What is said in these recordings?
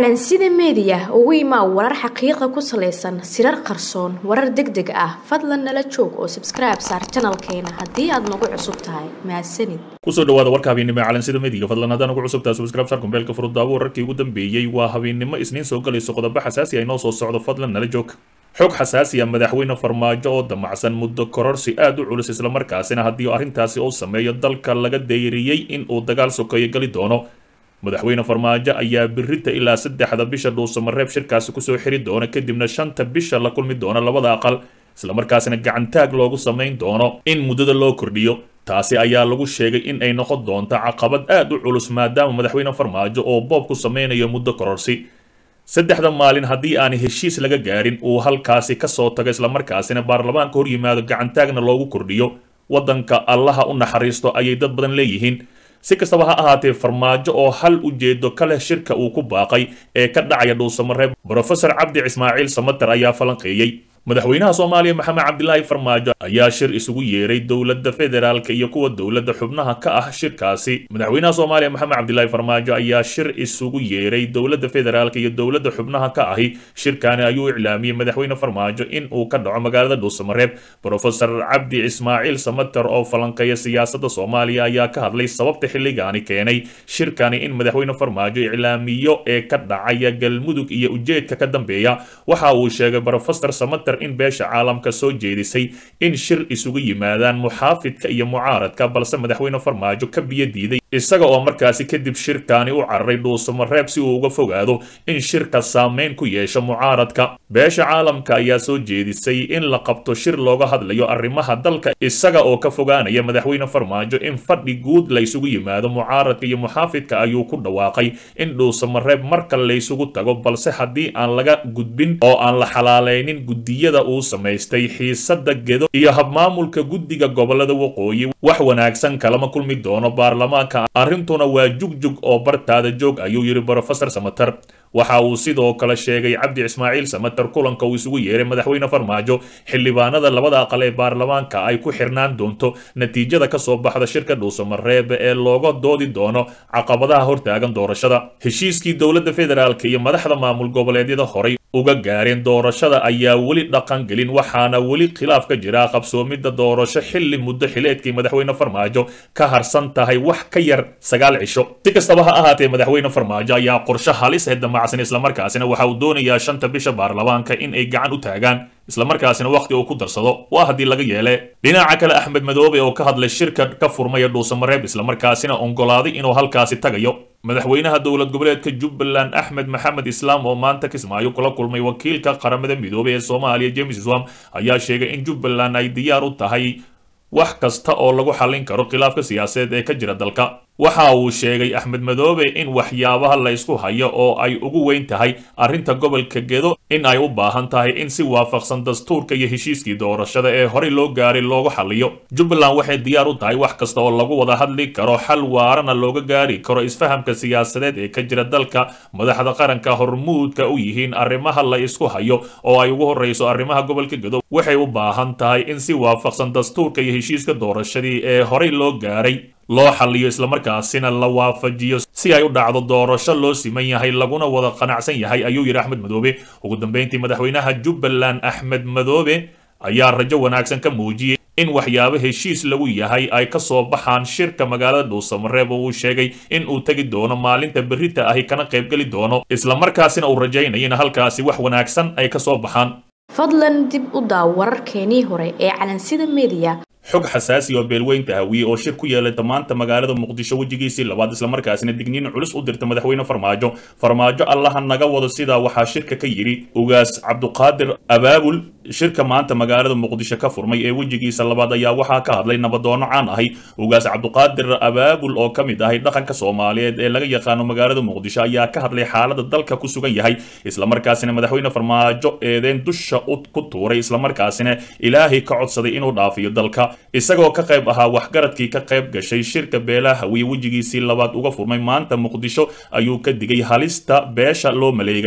calansida meediya ugu imaa warar xaqiiqa ku salaysan sirar qarsoon warar deg deg ah fadlan nala joog oo sabskribe saar janalkeena haddii aad nagu cusub tahay mahadsanid kusoo dhawaada warka habeennimo ee calansida meediga fadlan haddaan ugu cusubtahay subscribe saar kumbeelka furudaawo wararkii ugu dambeeyey waa habeennimo isniin soo galayso qodobo xasaasi ay noo soo socdo fadlan nala joog xog xasaasi ah madaxweyne farmaajo oo damacsan muddo kororsi aad u culus islamarkaasina haddii arrintaasi uu sameeyo dalka laga dayriyey in uu dagaal sokeeyo gali doono madaxweyne farmaajo ayaa birita ilaa saddexda bisha dhuusamareeb shirkaasi kusoo xiri doona kadibna shanta bisha la kulmi doona labada aqal islamarkaasina gacantaag loogu samayn doono in muddada loo kordhiyo taasi ayaa lagu sheegay in ay noqon doonto caqabad aad u culus maadaama madaxweyne farmaajo oo boob ku sameynayo muddo kororsi saddexda maalin haddii aan heshiis laga gaarin uu halkaasi kasoo tago islamarkaasina baarlamaanka hor yimaado gacantaagna loogu kordhiyo waddanka allaha u naxariisto ayay dad badan leeyihiin si kastaba ha ahaatee farmaajo oo hal ujeedo ka leh shirka uu ku baaqay ee ka dhacaya dhuusamareeb brofesor cabdi ismaaciil samater ayaa falanqeeyey madaxweynaha soomaaliya maxamed cabdilaahi farmaajo ayaa shir isugu yeeray dowladda federaalka iyo kuwa dowladda xubnaha ka ah shirkaasi madaxweynaha soomaaliya maxamed cabdilaahi farmaajo ayaa shir isugu yeeray dowladda federaalka iyo dowladda xubnaha ka ahi shirkaani ayuu iclaamiyey madaxweyne farmaajo in uu ka dhaco magaalada dhuusamareeb brofesor cabdi ismaaciil samater oo falanqeeya siyaasadda soomaaliya ayaa ka hadlay sababta xilligaani keenay shirkani in madaxweyne farmaajo iclaamiyo ee ka dhacaya galmudug iyo ujeedka ka dambeeya waxa uu sheegay brofesor samater in beesha caalamka soo jeedisay in shir isugu yimaadaan muxaafidka iyo mucaaradka balse madaxweyne farmaajo ka biyo diiday isaga oo markaasi kadib shirkaani u cararay dhuusamareeb si uu uga fogaado in shirka saameyn ku yeesho mucaaradka beesha caalamka ayaa soo jeedisay in la qabto shir looga hadlayo arrimaha dalka isaga oo ka fogaanaya madaxweyne farmaajo in fadhi guud laysugu yimaado mucaaradka iyo muxaafidka ayuu ku dhawaaqay in dhuusamareeb marka laysugu tago balse haddii aan laga gudbin oo aan la xalaaleynin gudiyada uu samaystay xiisada gedo iyo habmaamulka guddiga gobolada waqooyi wax wanaagsan kalama kulmi doono baarlamaanka arrintuna waa jugjug oo bartaada joog ayuu yidhi brofesor samater waxa uu sidoo kale sheegay cabdi ismaaciil samater kulanka uu isugu yeeray madaxweyne farmaajo xildhibaanada labada aqal ee baarlamaanka ay ku xirnaan doonto natiijada kasoo baxda shirka dhuusamareeb ee looga doodi doono caqabadaha hortaagan doorashada heshiiskii dowladda federaalk iyo madaxda maamul goboleedyada horay uga gaareen doorashada ayaa weli dhaqan gelin waxaana weli khilaaf ka jira qabsoomidda doorasho xilli muddo xileedkii madaxweyne farmaajo ka harsan tahay wax ka yar sagaal cisho si kastaba ha ahaatee madaxweyne farmaajo ayaa qorshe halis ee damacsan islamarkaasina waxa uu doonayaa shanta bisha baarlamaanka in ay gacan u taagaan islamarkaasina wakhti uu ku darsado waa haddii laga yeele dhinaca kale axmed madoobe oo ka hadlay shirka ka furmaya dhuusamareeb islamarkaasina ongolaaday inuu halkaasi tagayo madaxweynaha dowlad goboleedka jubbaland axmed maxamed islaam oo maanta kismaayo kula kulmay wakiilka qaramada midoobey ee soomaaliya james swam ayaa sheegay in jubbaland ay diyaar u tahay wax kasta oo lagu xallin karo khilaafka siyaasadeed ee ka jira dalka waxa uu sheegay axmed madoobe in waxyaabaha la ysku hayo oo ay ugu weyn tahay arrinta gobolka gedo in ay u baahan tahay in si waafaqsan dastuurka iyo heshiiskii doorashada ee horey loo gaaray loogu xalliyo jubbaland waxay diyaar u tahay wax kasta oo lagu wada hadli karo xal waarana looga gaari karo isfahamka siyaasadeed ee ka jira dalka madaxda qaranka hormuudka u yihiin arrimaha la isku hayo oo ay ugu horreyso arrimaha gobolka gedo waxay u baahan tahay in si waafaqsan dastuurka iyo heshiiska doorashadii ee horey loo gaaray loo xalliyo islamarkaasina la waafajiyo si ay u dhacdo doorasho loo siman yahay laguna wada qanacsan yahay ayuu yidhi axmed madoobe ugu dambeyntii madaxweynaha jubbaland axmed madoobe ayaa rajo wanaagsan ka muujiyey in waxyaabo heshiis lagu yahay ay ka soo baxaan shirka magaalada dhuusamareeb oo uu sheegay in uu tegi doono maalinta berrita ahi kana qaybgeli doono islamarkaasina uu rajaynayo in halkaasi wax wanaagsan ay ka soo baxaan fadlan dib u daaw wararkeenii hore ee calansida meediya xog xasaasi oo beelweynta hawiye oo shir ku yeelata maanta magaalada muqdisho wejigiisii labaad islamarkaasina digniin culus u dirta madaxweyne farmaajo farmaajo allaha naga wado sidaa waxaa shirka ka yidhi ugaas cabduqaadir abaabul shirka maanta magaalada muqdisho ka furmay ee wejigiisa labaad ayaa waxaa ka hadlay nabadoono caan ahi ugaas cabduqaadir abaabul oo ka mid ahay dhaqanka soomaaliyeed ee laga yaqaano magaalada muqdisho ayaa ka hadlay xaalada dalka ku sugan yahay islamarkaasina madaxweyne farmaajo eedeen dusha ku tuuray islamarkaasina ilaahay ka codsaday inuu dhaafiyo dalka isagoo ka qayb ahaa waxgaradkii ka qayb gashay shirka beelaha hawiye wejigiisii labaad uga furmay maanta muqdisho ayuu ka digay halista beesha loo maleegayo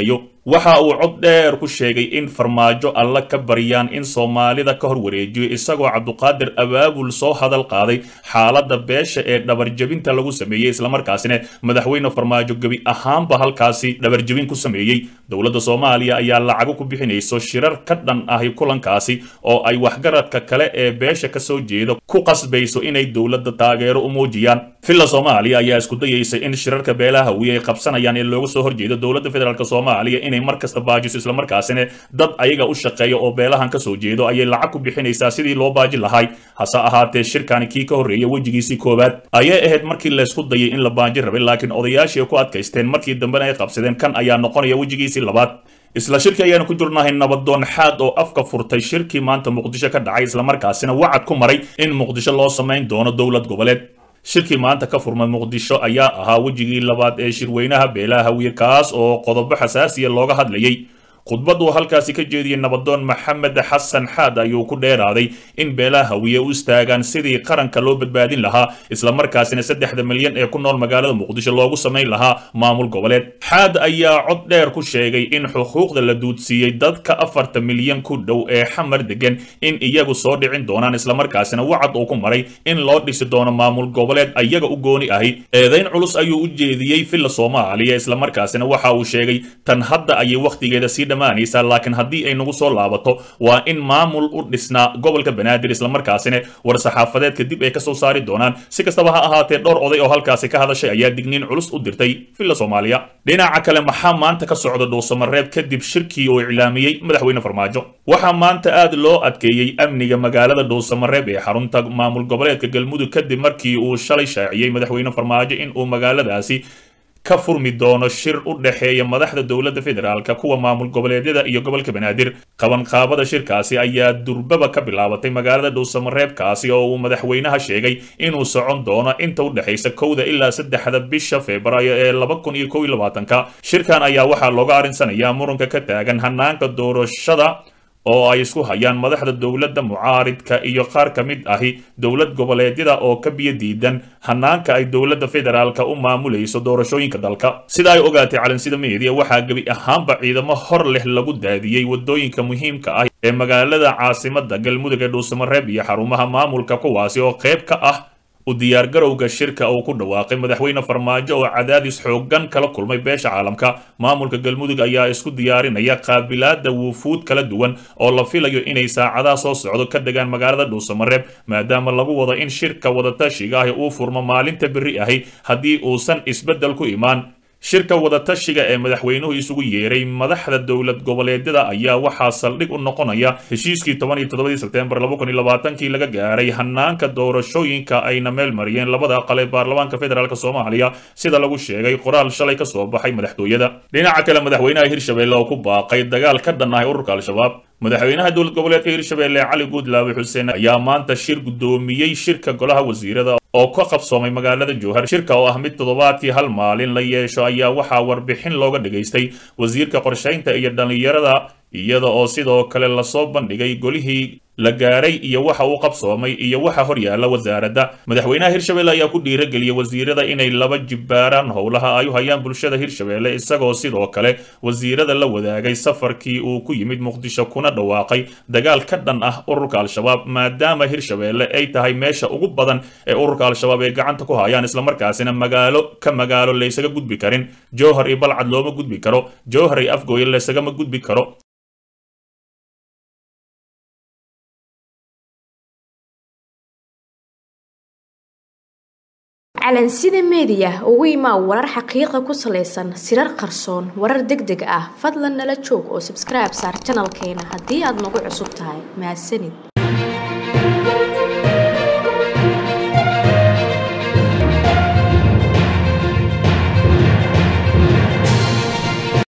waxa uu cod dheer ku sheegay in farmaajo alla ka baryaan in soomaalida ka hor wareejiyo isagoo cabduqaadir abaabul soo hadal qaaday xaaladda beesha ee dhabarjebinta lagu sameeyey islamarkaasina madaxweyne farmaajo gebi ahaanba halkaasi dhabarjebin ku sameeyey dowladda soomaaliya ayaa lacago ku bixinayso shirar ka dhan ahi kulankaasi oo ay waxgaradka kale ee beesha kasoo jeeda ku qasbayso inay dowladda taageero u muujiyaan villa soomaaliya ayaa isku dayaysa in shirarka beelaha hawiye ay qabsanayaan ee looga soo horjeedo dowladda federaalk soomaaliya inay mar kasta baajiso islamarkaasina dad ayaga u shaqeeya oo beelahan kasoo jeedo ayay lacag ku bixinaysaa sidii loo baaji lahay hase ahaatee shirkani kii ka horreeyay wejigiisii koowaad ayay ahayd markii laysku dayay in la baaji rabay laakiin odayaashii ku adkaysteen markii dambena ay qabsadeen kan ayaa noqonaya wejigiisii labaad isla shirki ayaanu ku jirnahay nabadoon xaad oo afka furtay shirkii maanta muqdisho ka dhacay islamarkaasina wacad ku maray in muqdisho loo samayn doono dowlad goboleed shirkii maanta ka furmay muqdisho ayaa ahaa wejigii labaad ee shirweynaha beelaha hawiye kaas oo qodobo xasaasiya looga hadlayay khudbad uu halkaasi ka jeediyey nabadoon maxamed xasan xaad ayuu ku dheeraaday in beelaha hawiye u istaagaan sidii qaranka loo badbaadin lahaa islamarkaasina saddexda milyan ee ku nool magaalada muqdisho loogu samayn lahaa maamul goboleed xaad ayaa cod dheer ku sheegay in xuquuqda la duudsiiyey dadka afarta milyan ku dhow ee xamar degan in iyagu soo dhicin doonaan islamarkaasina wacad uu ku maray in loo dhisi doono maamul goboleed iyaga u gooni ahi eedayn culus ayuu u jeediyey villa soomaaliya islamarkaasina waxa uu sheegay tan hadda ayay wakhtigeeda sii laakiin haddii ay nagu soo laabato waa in maamul u dhisnaa gobolka banaadir islamarkaasina war saxaafadeedka dib ay ka soo saari doonaan si kastaba ha ahaatee dhowr oday oo halkaasi ka hadashay ayaa digniin culus u dirtay villa soomaaliya dhinaca kale maxaa maanta ka socda dhuusamareeb kadib shirkii uu iclaamiyey madaxweyne farmaajo waxaa maanta aad loo adkeeyey amniga magaalada dhuusamareeb ee xarunta maamul goboleedka galmudug kadib markii uu shalay shaaciyey madaxweyne farmaajo in uu magaaladaasi ka furmi doono shir u dhexeeya madaxda dowladda federaalka kuwa maamul goboleedyada iyo gobolka banaadir qabanqaabada shirkaasi ayaa durbaba ka bilaabatay magaalada dhuusamareebkaasi oo uu madaxweynaha sheegay inuu socon doono inta u dhexaysa kowda ilaa saddexda bisha febraayo ee laba kun iyo kow iyo labaatanka shirkan ayaa waxaa looga arinsanayaa muranka ka taagan hanaanka doorashada oo ay isku hayaan madaxda dowladda mucaaridka iyo qaar ka mid ahi dowlad goboleedyada oo ka biyo diidan hanaanka ay dowladda federaalka u maamulayso doorashooyinka dalka sida ay ogaatay calansida media waxaa gebi ahaanba ciidamo hor leh lagu daadiyey wadooyinka muhiimka ah ee magaalada caasimada galmudug ee dhuusamareeb iyo xarumaha maamulka kuwaasi oo qayb ka ah u diyaargarowga shirka uu ku dhawaaqay madaxweyne farmaajo oo cadaadis xooggan kala kulmay beesha caalamka maamulka galmudug ayaa isku diyaarinaya qaabilaada wuufuud kala duwan oo la filayo inay saacadaha soo socdo ka degaan magaalada dhuusamareeb maadaama lagu wado in shirka wadatashiga ahi uu furmo maalinta berri ahi haddii uusan isbeddel ku imaan shirka wadatashiga ee madaxweynuhu isugu yeeray madaxda dowlad goboleedyada ayaa waxaa saldhig u noqonaya heshiiskii toban iyo toddobadii sebtembar laba kun iyo labaatankii laga gaaray hanaanka doorashooyinka ayna meel mariyeen labada aqal ee baarlamaanka federaalk soomaaliya sida lagu sheegay qoraal shalay ka soo baxay madaxtooyada dhinaca kale madaxweynaha hirshabelle oo ku baaqay dagaal ka dhan ahay ururka al-shabaab madaxweynaha dowlad goboleedka hirshabelle cali guudlaawe xuseen ayaa maanta shir guddoomiyey shirka golaha wasiirada oo ka qabsoomay magaalada jowhar shirka oo ah mid toddobaadkii hal maalin la yeesho ayaa waxaa warbixin looga dhagaystay wasiirka qorshaynta iyo dhallinyarada iyada oo sidoo kale lasoo bandhigay golihii la gaaray iyo waxa uu qabsoomay iyo waxa hor yaalla wasaaradda madaxweynaha hirshabelle ayaa ku dhiirageliyey wasiirada inay laba jibbaaraan howlaha ay u hayaan bulshada hirshabelle isagoo sidoo kale wasiirada la wadaagay safarkii uu ku yimid muqdisho kuna dhawaaqay dagaal ka dhan ah ururka al-shabaab maadaama hirshabelle ay tahay meesha ugu badan ee ururka al-shabaab ay gacanta ku hayaan islamarkaasina magaalo ka magaalo laysaga gudbi karin jowhar iyo balcad looma gudbi karo jowhar iyo afgooye laysagama gudbi karo calansida meediya ugu imaa warar xaqiiqa ku salaysan sirar qarsoon warar deg deg ah fadlan nala joog oo sabskribe saar janalkeena haddii aad nagu cusub tahay mahadsanid